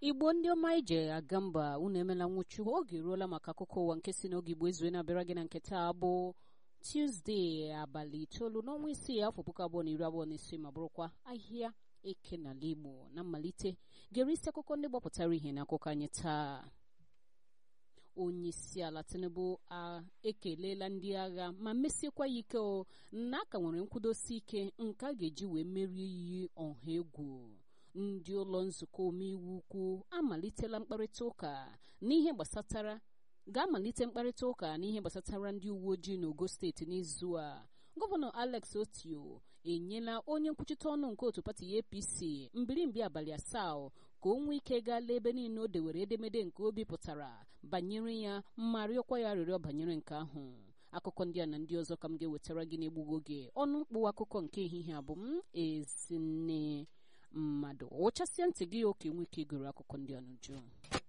igbo ndị ọma ije aga mba unu emela nwụchu oge eruola maka akụkọ ụwa nke si n'oge igbo ezue na-abịara gị na nke taa bụ tuzdee abalị itoolu n'ọnwa isii afọ puku abụọ na iri abụọ na isii ma bụrụkwa ahịa eke n'ala igbo na mmalite gere isi akụkọ ndị gbapụtara ihe n'akụkọ anyị taa onye isi ala tinubu ekelela ndị agha ma mesiekwa ya ike o na aka nwere nkwudosi ike nke a ga-eji wee merie iyi ọha egwu ndị ụlọ nzukọ omeiwu ukwu amalitela mkparịta ụka n'ihe gbasatara ga-amalite mkparịta ụka n'ihe gbasatara ndị uwe ojii n'ogo steeti n'izu a gọvanọ alex otio enyela onye nkwuchite ọnụ nke otu pati apc mbirimbi abalị asaa ka o nwee ike gaa lee ebe niile o dewere edemede nke o bipụtara banyere ya ma rịọkwa ya arịrịọ banyere nke ahụ akụkọ ndị a na ndị ọzọ ka m ga-ewetara gị n'egbughị oge ọnụ mkpụ akụkọ nke ehihie abụ m ezinne mmadụ ụchasịa ntị gị oke nwee ike igoro akụkọ ndị a n'uju